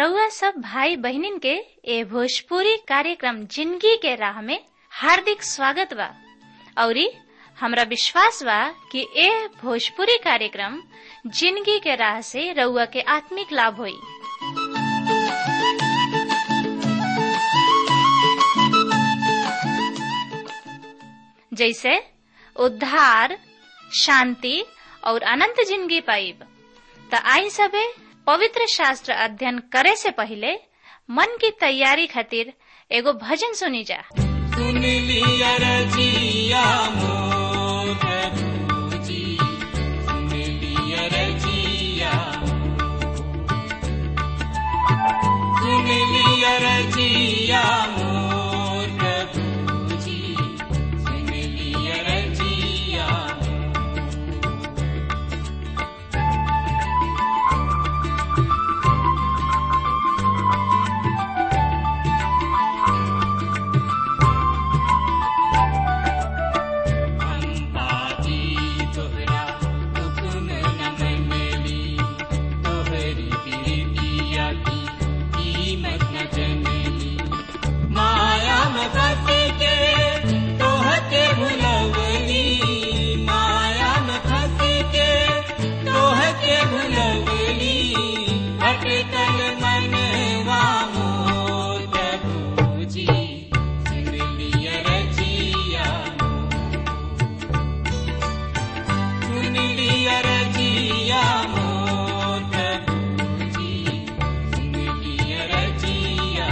रउआ सब भाई बहिनीन के ए भोजपुरी कार्यक्रम जिंदगी के राह में हार्दिक स्वागत बा औरी हमरा विश्वास बा कि ए भोजपुरी कार्यक्रम जिंदगी के राह से रउआ के आत्मिक लाभ होई जैसे उद्धार शांति और अनंत जिंदगी पाइब त आई सबे पवित्र शास्त्र अध्ययन करे से पहले मन की तैयारी खातिर एगो भजन सुनी जा सुन लिया रजिया मोर प्रभुजी सुन लिया रजिया सुन लिया रजिया मोर प्रभुजी सुन लिया रजिया अम्बाजी तोहरा हुकुम न मनली तोहरी प्रीतिया की कीमत न जनली माया में फंस के तोहके भुलवली माया में फंस के तोहके भुलवली अटकल मनवा मोर प्रभुजी सुन लिया रजिया सुन लिया रजिया मोर प्रभुजी सुन लिया रजिया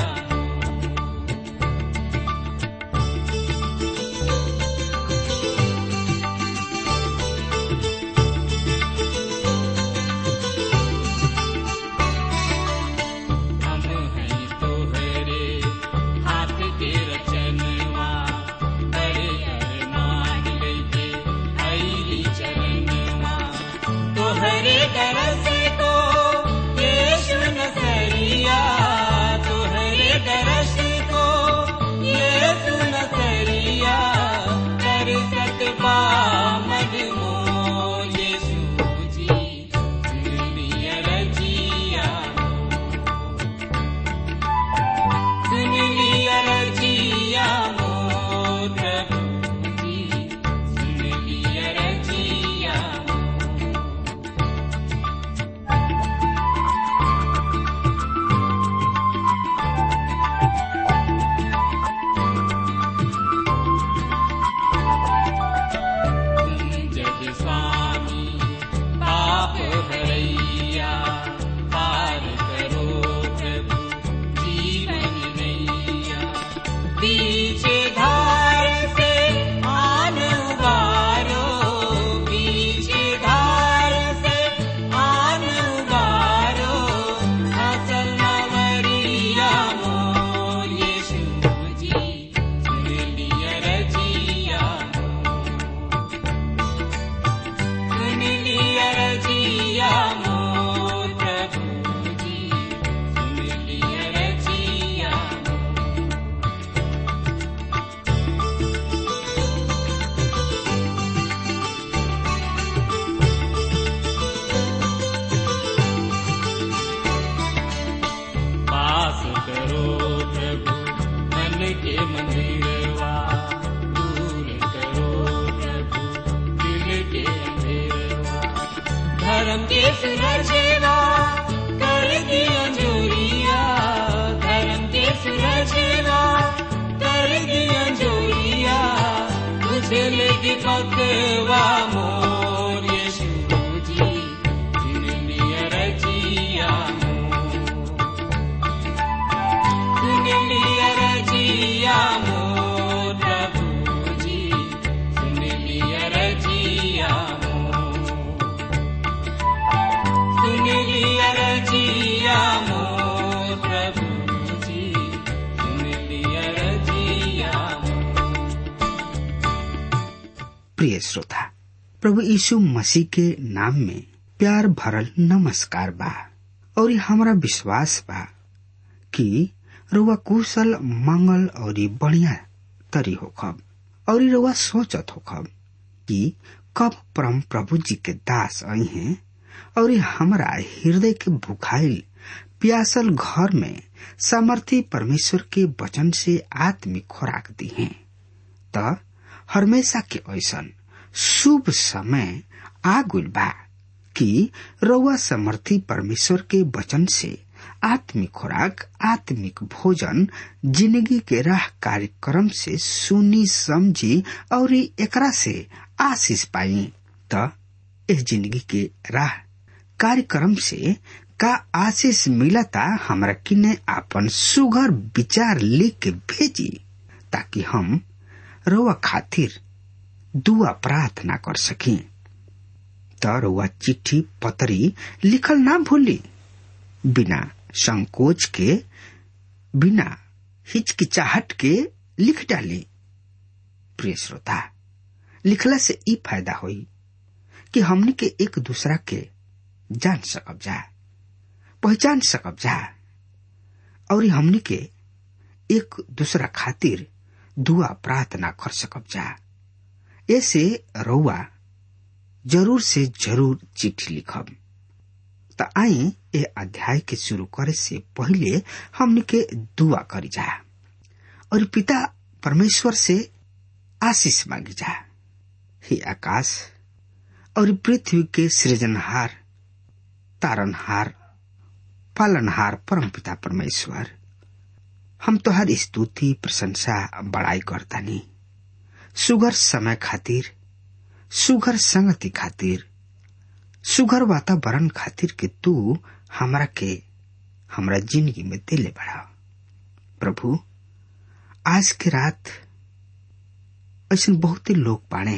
हम हैं तोहरे हाथ के रचनवा बड़े अरमान लेके आईली चरणवा तोहरे दरस को यीशु नसरिया तोहरे दरस को यीशु नसरिया कर सकबा मजमो यीशु जी सुन लिया रजिया सुन लिया रजिया मोर प्रभुजी सुन लिया रजिया तुम जग स्वामी पाप हरैया पार करो प्रभु जीवन नैया बीच धार से आन उबारो बीच धार से आन उबारो असल नवरिया मोर यीशु जी सुन लिया रजिया सुन लिया रजिया मोर प्रभुजी सुन लिया रजिया पास करो प्रभु मन के मंदिरवा दूर करो प्रभु दिल के अंधेरवा धर्म के सुरजेवा कर दिया जोरिया धर्म के सुरजेवा कर दिया जोरिया तुझे लेके पकवा मोर यीशु जी सुन लिया रजिया सुन लिया रजिया मोर प्रभुजी सुन लिया रजिया सुन लिया रजिया मोर प्रभुजी सुन लिया रजिया प्रिय श्रोता प्रभु यीशु मसीह के नाम में प्यार भरल नमस्कार बा और हमारा विश्वास बा कि रुआ कुशल मंगल और बढ़िया तरी होखब और रुआ सोचत होखब कि कब परम प्रभु जी के दास आई हैं और हमरा हृदय के भुखाइल प्यासल घर में सामर्थी परमेश्वर के वचन से आत्मिक खुराक दी है त हमेशा के ऐसन शुभ समय आ गइल बा कि रउआ समर्थी परमेश्वर के वचन से आत्मिक खुराक आत्मिक भोजन जिंदगी के राह कार्यक्रम से सुनी समझी और एकरा से आशीष पाई त इस जिंदगी के राह कार्यक्रम से का आशीष मिलता हमरा किने आपन सुघर विचार लिख के भेजी ताकि हम रउआ खातिर दुआ प्रार्थना कर सकी त रउआ चिट्ठी पतरी लिखल ना भूली बिना संकोच के बिना हिचकिचाहट के लिख डाली प्रिय श्रोता लिखला से ई फायदा होई कि हमने के एक दूसरा के जान सकब जा पहचान सकब जा और हमने के एक दूसरा खातिर दुआ प्रार्थना कर सकब जा ऐसे रउआ जरूर से जरूर चिट्ठी लिखब त आई ए अध्याय के शुरू करे से पहले हमने के दुआ करी जा और पिता परमेश्वर से आशीष मांगी जा हे आकाश और पृथ्वी के सृजनहार तारनहार पालनहार परम पिता परमेश्वर हम तोहर स्तुति प्रशंसा बड़ाई करतानी सुगर समय खातिर सुगर संगति खातिर सुगर वातावरण खातिर के तू हमरा के हमरा जिंदगी में दिले बढ़ा प्रभु आज के रात ऐसे बहुत लोग बाणे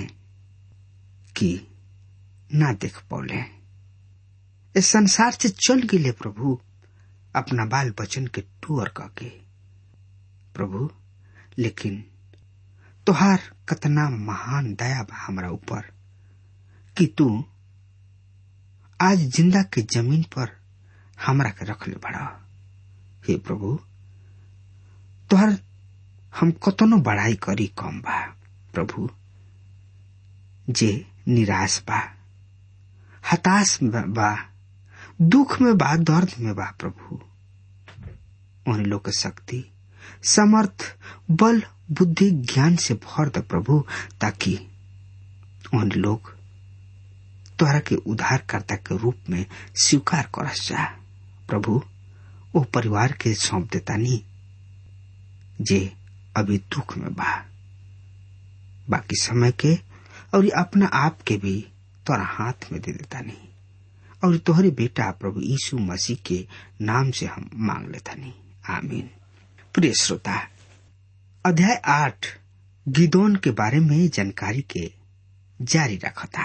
कि ना देख पौले इस संसार से चल गिले प्रभु अपना बाल बचन के टूर के प्रभु लेकिन तोहार कतना महान दया बा हमरा ऊपर कि तू आज जिंदा के जमीन पर हमरा के रख ले बड़ा हे प्रभु तोहर हम कतनो बड़ाई करी कम बा प्रभु जे निराश बा हताश में बा दुख में बा दर्द में बा प्रभु उन लोग के शक्ति समर्थ बल बुद्धि ज्ञान से भर द प्रभु ताकि उन लोग तोहरा के उद्धारकर्ता के रूप में स्वीकार करस जा प्रभु वो परिवार के सौंप देता नहीं जे अभी दुख में बा बाकी समय के और अपना आप के भी तोरा हाथ में दे देता नहीं और तोहरे बेटा प्रभु यीशु मसीह के नाम से हम मांग लेता नहीं आमीन प्रिय श्रोता अध्याय आठ गिदोन के बारे में जानकारी के जारी रखता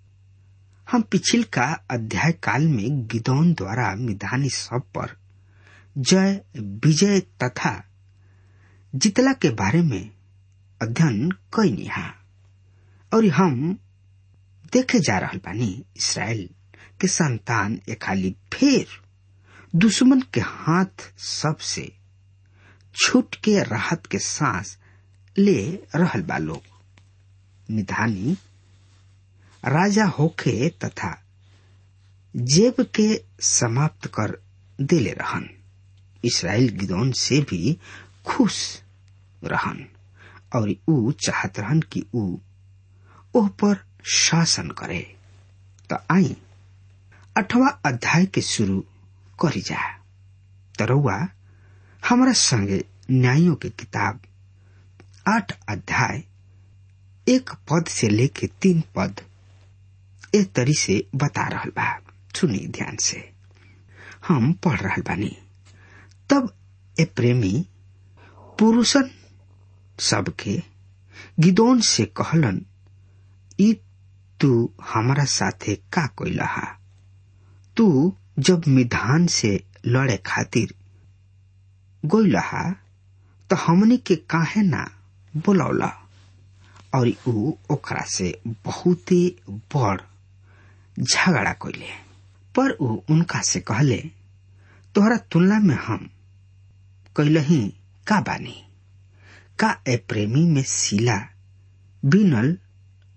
हम पिछिल का अध्याय काल में गिदोन द्वारा मिधानी सब पर जय विजय तथा जितला के बारे में अध्ययन कई निहा और हम देखे जा रहा बानी इसराइल के संतान एक खाली फिर दुश्मन के हाथ सबसे छूट के राहत के सांस ले रहल बा लोग निधानी राजा होखे तथा जेब के समाप्त कर देले रहन इसराइल गिदौन से भी खुश रहन और ऊ चाहत रहन कि ऊ ओह पर शासन करे तो आई अठवा अध्याय के शुरू करी जा तरौआ हमारा संगे न्यायों के किताब आठ अध्याय एक पद से लेके तीन पद ए तरी से बता रहल बा सुनी ध्यान से हम पढ़ रहल बानी तब ए प्रेमी पुरुषन सबके गिदोन से कहलन ई तू हमारा साथे का कोइलहा तू जब मिधान से लड़े खातिर गोइलहा तो हमनी के काहे ना बोलौला और ऊ ओकरा से बहुते बड़ झगड़ा कइले पर ऊ उनका से कहले तोहरा तुलना में हम कैलही का बानी का ए प्रेमी में सिला बिनल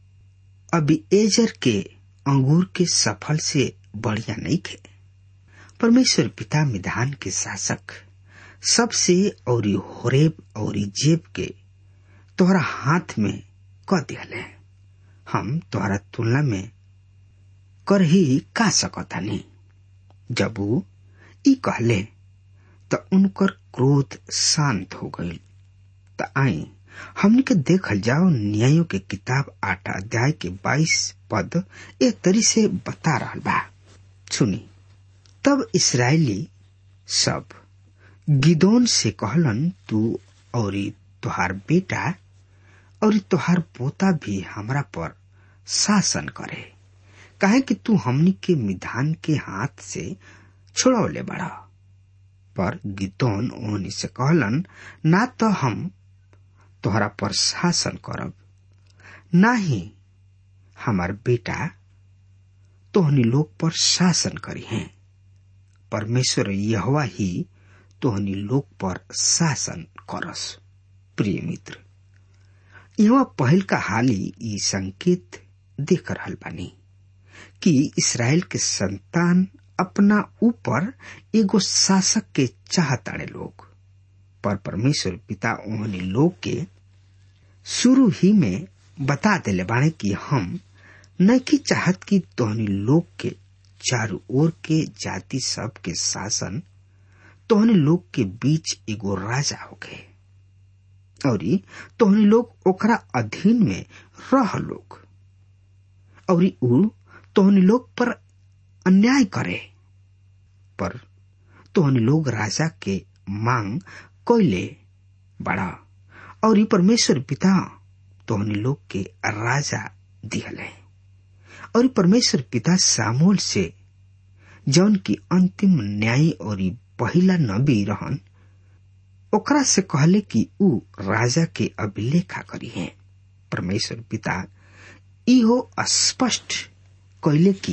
अभी एजर के अंगूर के सफल से बढ़िया नहीं खे परमेश्वर पिता मिधान के शासक सबसे और होरेब और जेब के तोहरा हाथ में क दिहले हम तोहरा तुलना में कर ही का सकतानी जब ऊ ई कहले त उनकर क्रोध शांत हो गई त आई हमने के देखल जाओ न्यायों के किताब आठ अध्याय के बाईस पद एक तरी से बता रहल बा सुनी तब इसराइली सब गिदोन से कहलन तू और तुहार बेटा और तुहार पोता भी हमरा पर शासन करे काहे कि तू हमनी के मिधान के हाथ से छोड़ौले बड़ा पर गिदोन ओहनी से कहलन ना तो हम तोहरा पर शासन करब ना ही हमार बेटा तोहनी लोग पर शासन करी हैं परमेश्वर यहवा ही तोहनी लोग पर शासन करस प्रिय मित्र यह पहल का हाली ई संकेत देख रहल बानी कि इसराइल के संतान अपना ऊपर एगो शासक के चाहताड़े लोग पर परमेश्वर पिता ओहनी लोग के शुरू ही में बता देले बाणे कि हम नैकी चाहत कि तोहनी लोग के चारू ओर के जाति सब के शासन तोहनी लोग के बीच एगो राजा होगे और तोहनी लोग ओकरा अधीन में रह लोग और ऊ तोहनी लोग पर अन्याय करे पर तोहनी लोग राजा के मांग कोयले बड़ा और ई परमेश्वर पिता तोहनी लोग के राजा दिहले और ई परमेश्वर पिता सामोल से जौन की अंतिम न्याय और ई पहिला नबी रहन ओकरा से कहले कि ऊ राजा के अभिलेखा करी है परमेश्वर पिता इहो स्पष्ट कैले कि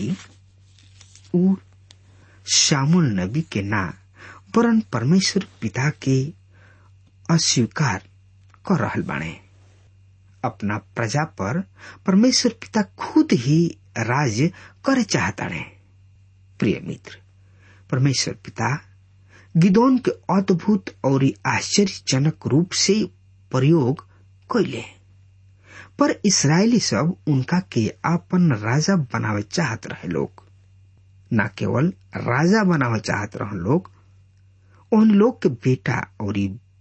ऊ शामुल नबी के ना वरन परमेश्वर पिता के अस्वीकार कर रहल बाणे अपना प्रजा पर परमेश्वर पिता खुद ही राज करे चाहताड़े प्रिय मित्र परमेश्वर पिता गिदोन के अद्भुत और आश्चर्यजनक रूप से प्रयोग कैले पर इसराइली सब उनका के अपन राजा बनावे चाहत रहे लोग न केवल राजा बनावे चाहत रहे लोग उन लोग के बेटा और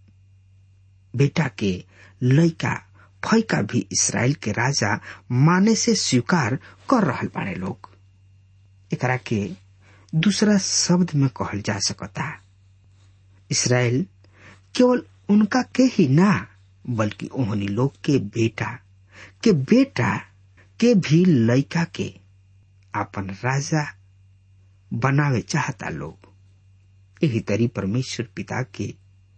बेटा के लड़का फैका भी इसराइल के राजा माने से स्वीकार कर रहल बाड़े लोग एकरा के दूसरा शब्द में कहल जा सकता इसराइल केवल उनका के ही ना बल्कि ओहनी लोग के बेटा के बेटा के भी लड़का के अपन राजा बनावे चाहता लोग यही तरी परमेश्वर पिता के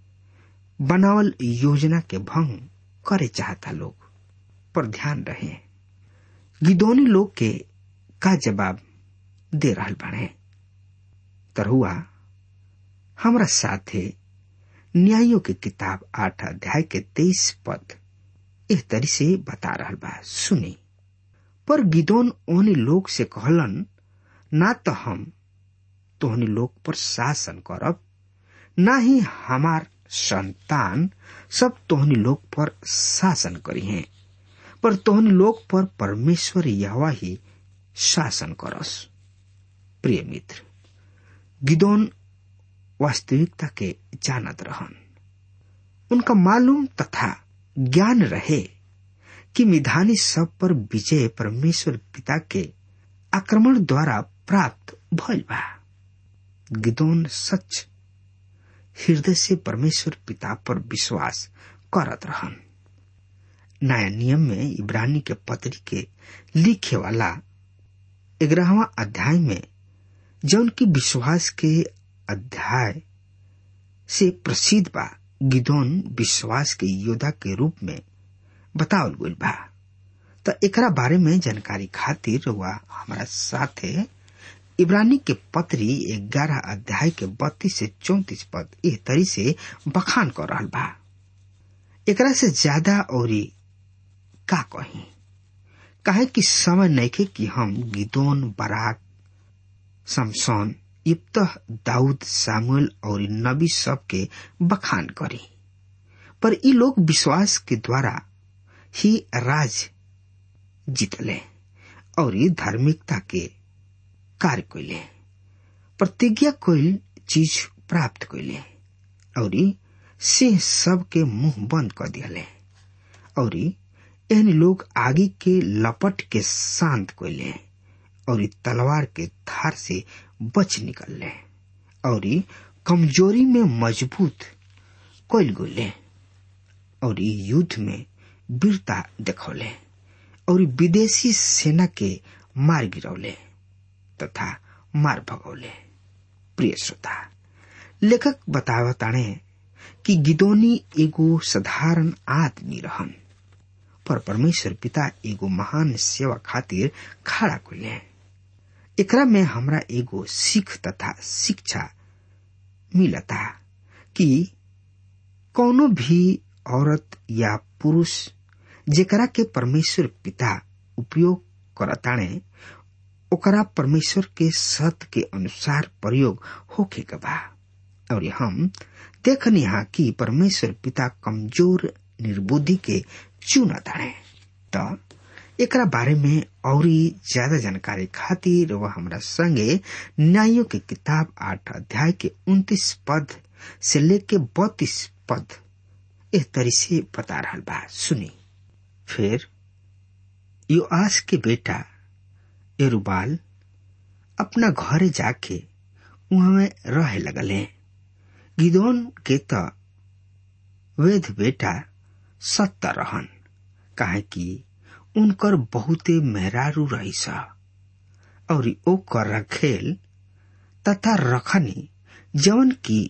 बनावल योजना के भंग करे चाहता लोग पर ध्यान रहे गिदोनी लोग के का जवाब दे रहल बने तरहुआ हमरा साथे न्यायों के किताब आठ अध्याय के तेईस पद इस तरी से बता रहल बा सुनी पर गिदोन ओहनी लोग से कहलन ना तो हम तोहनी लोग पर शासन करब ना ही हमार संतान सब तोहनी लोग पर शासन करी हैं पर तोहनी लोग पर परमेश्वर यहवा ही शासन करस प्रिय मित्र गिदोन वास्तविकता के जानत रहन उनका मालूम तथा ज्ञान रहे कि मिधानी सब पर विजय परमेश्वर पिता के आक्रमण द्वारा प्राप्त भइल बा गिदोन सच हृदय से परमेश्वर पिता पर विश्वास करत रहन नया नियम में इब्रानी के पत्री के लिखे वाला ग्यारहवा अध्याय में जौन की विश्वास के अध्याय से प्रसिद्ध बा गिदोन विश्वास के योद्धा के रूप में बतावल गई बा तो एकरा बारे में जानकारी खातिर हुआ हमारा साथे इब्रानी के पत्री ग्यारह अध्याय के बत्तीस से चौतीस पद एह तरी से बखान कर रहा बा एकरा से ज्यादा और का कही काहे कि समय नइखे कि हम गिदोन बराक समसौन युक्त दाऊद सामुएल और नबी सब के बखान करी पर ई लोग विश्वास के द्वारा ही राज जीतले और ई धार्मिकता के कार्य कैले प्रतिज्ञा कोई चीज प्राप्त कैले और सिंह सब के मुंह बंद कर दिले और एहन लोग आगे के लपट के शांत कैले और तलवार के धार से बच निकलले और कमजोरी में मजबूत कैल गले और युद्ध में वीरता देखौले और विदेशी सेना के मार गिरौले तथा मार भगौले प्रिय श्रोता लेखक बतावताणे कि गिदोनी एगो साधारण आदमी रहन पर परमेश्वर पिता एगो महान सेवा खातिर खड़ा कैले एकरा में हमरा एगो सीख तथा शिक्षा मिलता कि कौनो भी औरत या पुरुष जेकरा के परमेश्वर पिता उपयोग करताणे ओकरा परमेश्वर के सत के अनुसार प्रयोग होखे के बा और हम देखनी हा कि परमेश्वर पिता कमजोर निर्बुद्धि के चुनताणे त एकरा बारे में और ज्यादा जानकारी खातिर वह हमरा संगे न्यायों के किताब आठ अध्याय के उन्तीस पद से लेके बत्तीस पद एह तरी से बता रहा बा सुनी फिर योआस के बेटा एरुबाल अपना घरे जाके वहां में रहे लगले गिदोन के त वेद बेटा सत्ता रहन काहे कि उनकर बहुते मेहरारू रही सा और ओकर रखेल तथा रखनी जवन की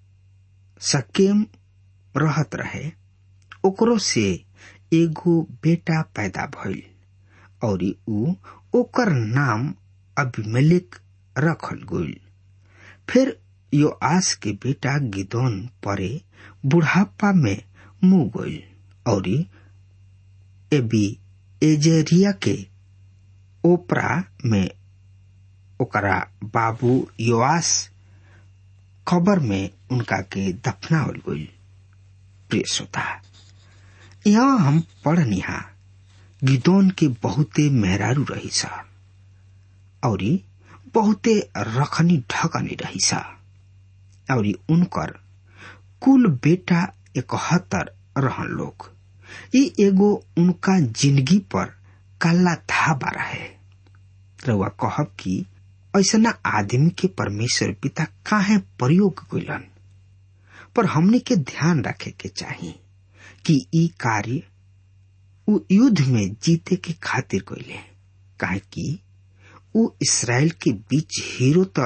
सकेम रहत रहे ओकरो से एगो बेटा पैदा भइल और ऊ ओकर नाम अभिमेलेक रखल गइल फिर यो आस के बेटा गिदोन परे बुढ़ापा में मुंह गइल और एबी एजेरिया के ओपरा में ओकरा बाबू योआस खबर में उनका के दफनावल गइल प्रिय श्रोता यहाँ हम पढ़निहा गिदोन के बहुते मेहरारू रही सा और बहुते रखनी ढकनी रही सा और उनकर कुल बेटा इकहत्तर रहन लोग ये एगो उनका जिंदगी पर काला धाबा रहे रउआ कहब कि ऐसा आदमी के परमेश्वर पिता काहे प्रयोग कैलन पर हमने के ध्यान रखे के चाहिए कि ई कार्य उ युद्ध में जीते के खातिर कैले काहे कि उ इसराइल के बीच हीरो तो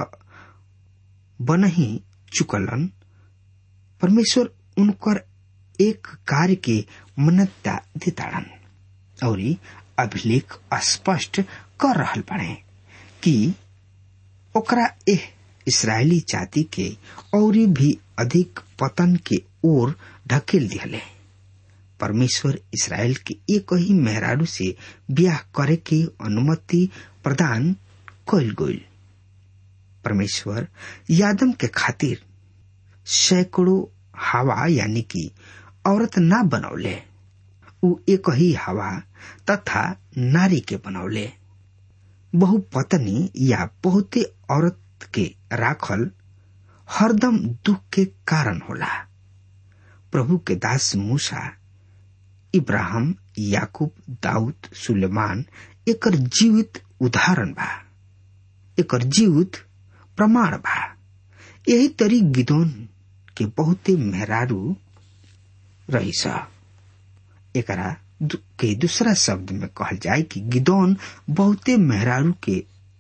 बन ही चुकलन परमेश्वर उनकर एक कार्य के मन्यता देताड़न और अभिलेख स्पष्ट कर रहल बने कि ओकरा एह इसराइली जाति के और भी अधिक पतन के ओर ढकेल दिहले परमेश्वर इसराइल के एक ही मेहरारू से ब्याह करे के अनुमति प्रदान कल गई परमेश्वर यादम के खातिर सैकड़ों हवा यानी कि औरत ना बनौले उ एक ही हवा तथा नारी के बनौले बहु पत्नी या बहुते औरत के राखल हरदम दुख के कारण होला प्रभु के दास मूसा इब्राहिम याकूब दाऊद सुलेमान एकर जीवित उदाहरण बा एकर जीवित प्रमाण बा यही तरी गिदोन के बहुते मेहरारू रही सा एकरा के दूसरा शब्द में कहल जाए कि गिदोन बहुते मेहरारू के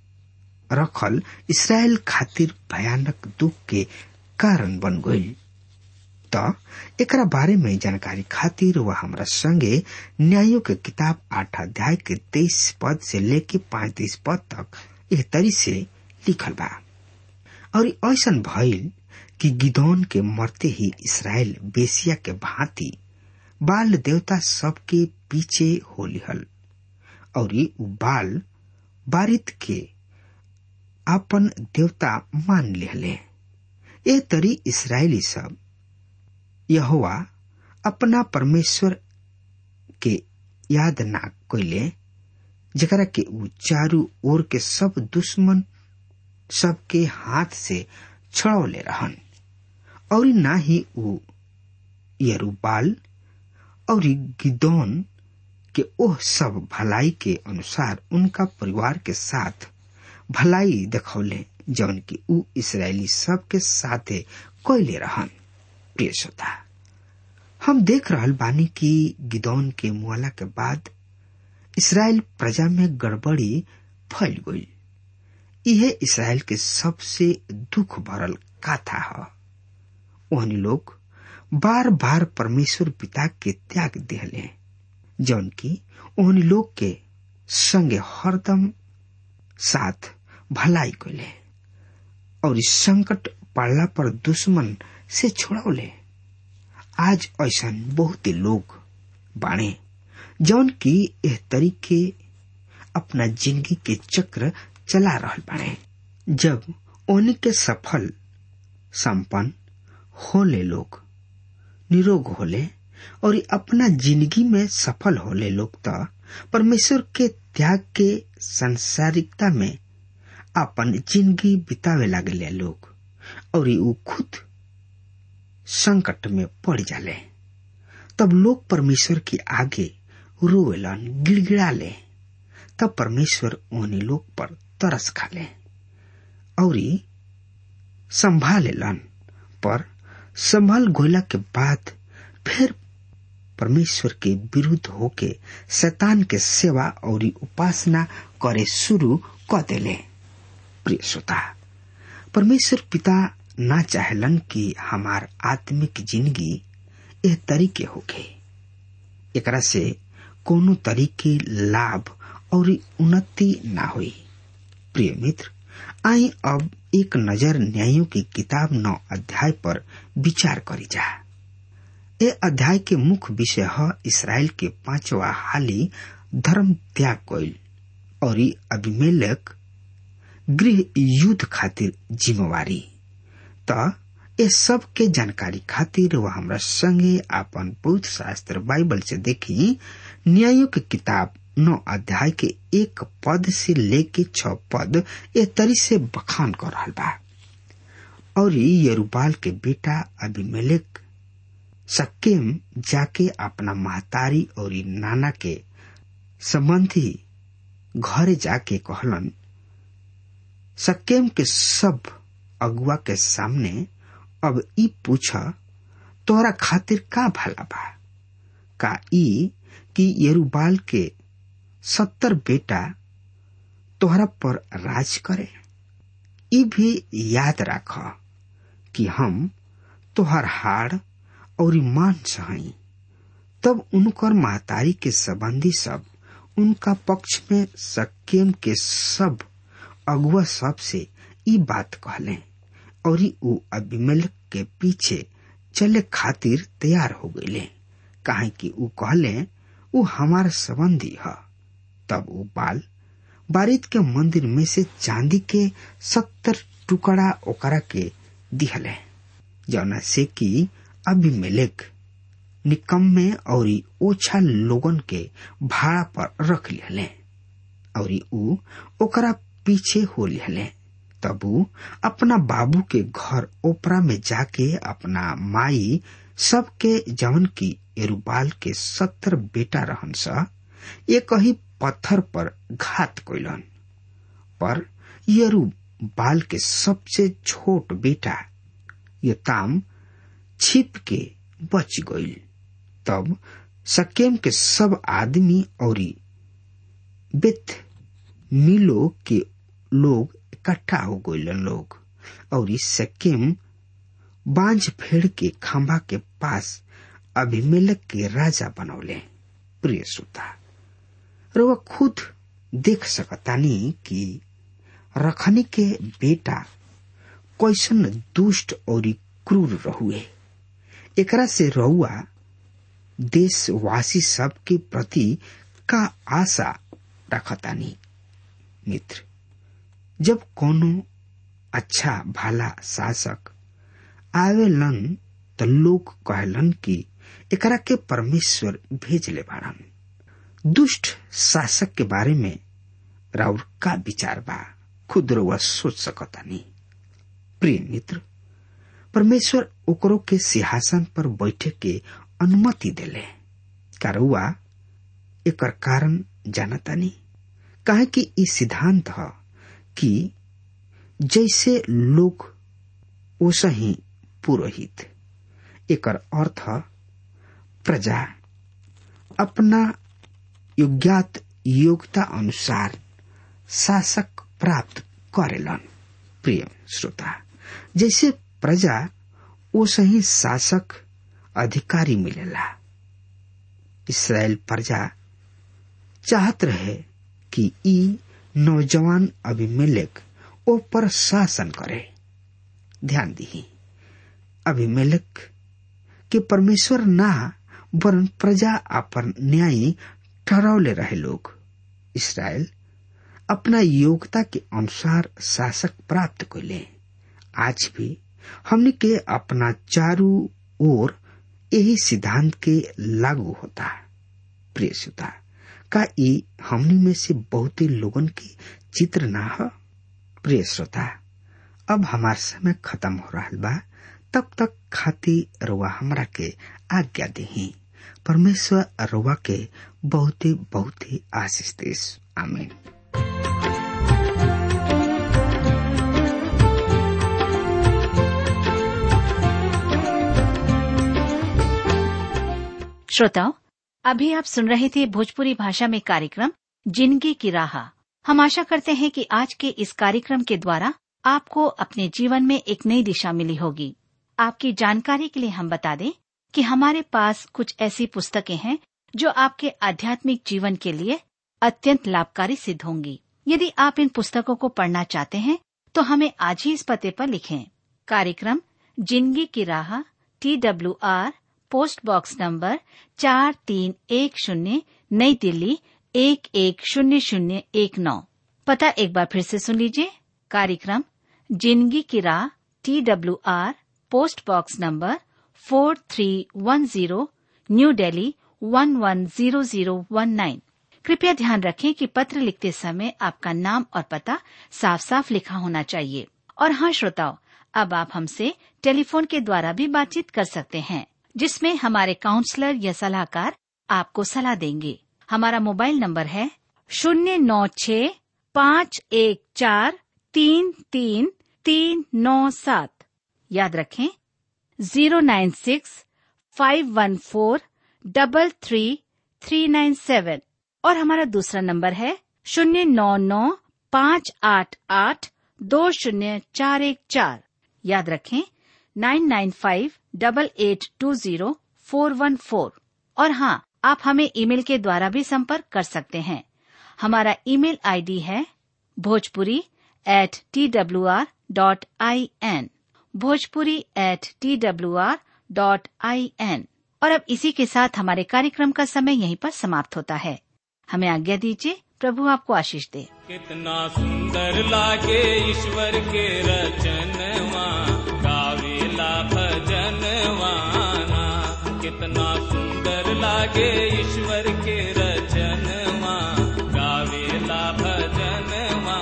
रखल इसराइल खातिर भयानक दुख के कारण बन गई त एकरा बारे में जानकारी खातिर वह हमरा संगे न्यायों के किताब आठ अध्याय के तेईस पद से लेके पैतीस पद तक एक तरी से लिखल बा और ऐसा भइल कि गिदौन के मरते ही इसराइल बेसिया के भांति बाल देवता सबके पीछे हो लिहल और उ बाल बारित के आपन देवता मान लेहले ए तरी इसराइली सब यहोवा अपना परमेश्वर के याद ना कैले जकरा के ऊ चारू ओर के सब दुश्मन सबके हाथ से छड़ौले रहन और ना ही ऊ यरूबाल और गिदौन के ओह सब भलाई के अनुसार उनका परिवार के साथ भलाई देखौले जौन की ऊ इसराइली सब के साथे कैले रहन प्रिय श्रोता हम देख रहल बानी कि गिदौन के मुआला के बाद इसराइल प्रजा में गड़बड़ी फैल गई यह इसराइल के सबसे दुख भरल कथा है ओहनी लोग बार बार परमेश्वर पिता के त्याग दिहले जौन की ओहनी लोग के संगे हरदम साथ भलाई कैले और इस संकट पड़ला पर दुश्मन से छोड़ौले आज ऐसा बहुत लोग बाणे जौन की एह तरीके अपना जिंदगी के चक्र चला रहल बाणे जब ओनी के सफल संपन्न होले लोग निरोग होले और अपना जिंदगी में सफल होले लोग तो परमेश्वर के त्याग के संसारिकता में अपन जिंदगी बितावे लागले लोग और ऊ खुद संकट में पड़ जाले तब लोग परमेश्वर के आगे रोवेलन गिड़गिड़ाले तब परमेश्वर उन्हीं लोग पर तरस खाले और संभालेलन पर संभल गोला के बाद फिर परमेश्वर के विरुद्ध होके शैतान के सेवा और उपासना करे शुरू कर देले प्रिय श्रोता परमेश्वर पिता ना चाहलन कि हमार आत्मिक जिंदगी एह तरीके होके एकरा से कोनो तरीके लाभ और उन्नति ना हुई प्रिय मित्र आई अब एक नजर न्यायों की किताब नौ अध्याय पर विचार करी जा ए अध्याय के मुख्य विषय है इसराइल के पांचवा हाली धर्म त्याग कोइल और अभिमेलक गृह युद्ध खातिर जिम्मेवारी त ये सब के जानकारी खातिर वह हमरा संगे आपन पवित्र शास्त्र बाइबल से देखी न्यायों की किताब नौ अध्याय के एक पद से लेके छ पद ए तरी से बखान कर रहा बा और यरूबाल के बेटा अभिमेलेक सक्केम जाके अपना महतारी और नाना के संबंधी घरे जाके कहलन सक्केम के सब अगुआ के सामने अब ई पूछा तोरा खातिर का भला बा का ई कि यरूबाल के सत्तर बेटा तोहरा पर राज करे ई भी याद राख कि हम तोहर हाड़ और मान सही तब उनकर महतारी के संबंधी सब उनका पक्ष में सक्केम के सब अगुआ सब से ई बात कहले और ऊ अभिमेलक के पीछे चले खातिर तैयार हो गईले काहे कि ऊ कहले ऊ हमार संबंधी है तब ऊ बाल बारिद के मंदिर में से चांदी के सत्तर टुकड़ा ओकरा के दिहले जौना से कि अभिमेलेक निकम्मे और ओछा लोगन के भाड़ा पर रख लिहले और ऊ ओकरा पीछे हो लिहले तब ऊ अपना बाबू के घर ओपरा में जाके अपना माई सबके जवन की एरुबाल के सत्तर बेटा रहन सा एक ही पत्थर पर घात कोइलन पर यरू बाल के सबसे छोट बेटा यताम छिप के बच गईल तब सकेम के सब आदमी और बेथ मिलो के लोग इकट्ठा हो गईलन लोग और सकेम बांझ फेड़ के खंभा के पास अभिमेलक के राजा बनौले प्रिय श्रोता रउआ खुद देख सकतानी कि रखनी के बेटा कैसन दुष्ट और क्रूर रहुए एकरा से रउआ देशवासी सब के प्रति का आशा रखतानी मित्र जब कोनो अच्छा भाला शासक आवेलन त लोग कहलन कि एकरा के परमेश्वर भेजले बाड़न दुष्ट शासक के बारे में राउर का विचार बा खुद रउआ सोच सकतानी प्रिय मित्र परमेश्वर ओकरो के सिंहासन पर बैठे के अनुमति देले का रउआ एकर कारण जानतानी काहे कि ई सिद्धांत ह कि जैसे लोग ओसा ही पुरोहित एकर अर्थ प्रजा अपना योग्यात योग्यता अनुसार शासक प्राप्त करेलन प्रिय श्रोता जैसे प्रजा ओसे ही शासक अधिकारी मिलेला इसराइल प्रजा चाहत रहे कि ई नौजवान अभिमेलक ओ पर शासन करे ध्यान दी अभिमेलक के परमेश्वर ना वरन प्रजा अपन न्यायी ठहरावले रहे लोग इसराइल अपना योग्यता के अनुसार शासक प्राप्त कैले आज भी हमने के अपना चारू ओर यही सिद्धांत के लागू होता प्रिय श्रोता का ई हमनी में से बहुत लोगन के चित्र ना हो प्रिय श्रोता अब हमार समय खत्म हो रहा बा तब तक खाती रुआ हमरा के आज्ञा दही परमेश्वर रुआ के बहुत ही बहुत ही आशीष देश आमीन श्रोताओं अभी आप सुन रहे थे भोजपुरी भाषा में कार्यक्रम जिंदगी की राह हम आशा करते हैं कि आज के इस कार्यक्रम के द्वारा आपको अपने जीवन में एक नई दिशा मिली होगी आपकी जानकारी के लिए हम बता दें कि हमारे पास कुछ ऐसी पुस्तकें हैं जो आपके आध्यात्मिक जीवन के लिए अत्यंत लाभकारी सिद्ध होंगी यदि आप इन पुस्तकों को पढ़ना चाहते हैं तो हमें आज ही इस पते पर लिखें कार्यक्रम जिंदगी की राह T W R post box number चार तीन एक शून्य नई दिल्ली एक एक शून्य शून्य एक नौ पता एक बार फिर से सुन लीजिए कार्यक्रम जिंदगी की राह T W R post box number four three one zero new Delhi one one zero zero one nine कृपया ध्यान रखें कि पत्र लिखते समय आपका नाम और पता साफ साफ लिखा होना चाहिए और हाँ श्रोताओं अब आप हमसे टेलीफोन के द्वारा भी बातचीत कर सकते हैं जिसमें हमारे काउंसलर या सलाहकार आपको सलाह देंगे हमारा मोबाइल नंबर है शून्य नौ छ पाँच एक चार तीन तीन तीन नौ सात याद रखें zero nine six five one four double three three nine seven और हमारा दूसरा नंबर है शून्य नौ नौ पाँच आठ आठ दो शून्य चार एक चार याद रखें nine nine five double eight two zero four one four और हाँ आप हमें ईमेल के द्वारा भी संपर्क कर सकते हैं हमारा ईमेल आईडी है Bhojpuri at T W R dot I N Bhojpuri at T W R dot I N और अब इसी के साथ हमारे कार्यक्रम का समय यहीं पर समाप्त होता है हमें आज्ञा दीजिए प्रभु आपको आशीष दे कितना सुंदर लागे ईश्वर के रचनवा गावेला भजनवाना कितना सुंदर लागे ईश्वर के रचनवा गावेला भजनवाना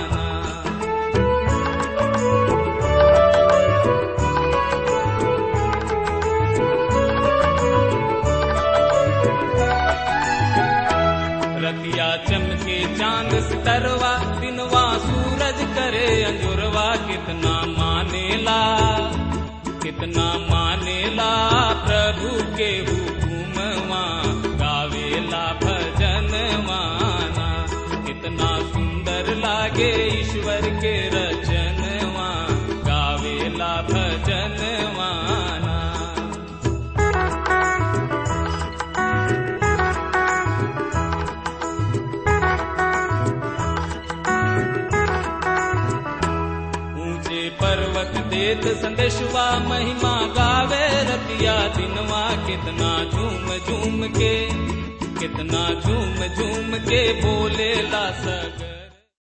रतिया चमके चांद सितरवा दिनवा सूरज करे अंजुरवा कितना मानेला कितना मानेला प्रभु के हुकुमवा गावेला भजन माना कितना सुंदर लागे ईश्वर के रचनवा गावेला भजन माना ऊंचे पर्वत देत संदेशवा महिमा गावे रतिया दिनवा कितना झूम झूम के कितना झूम झूम के बोले ला सगर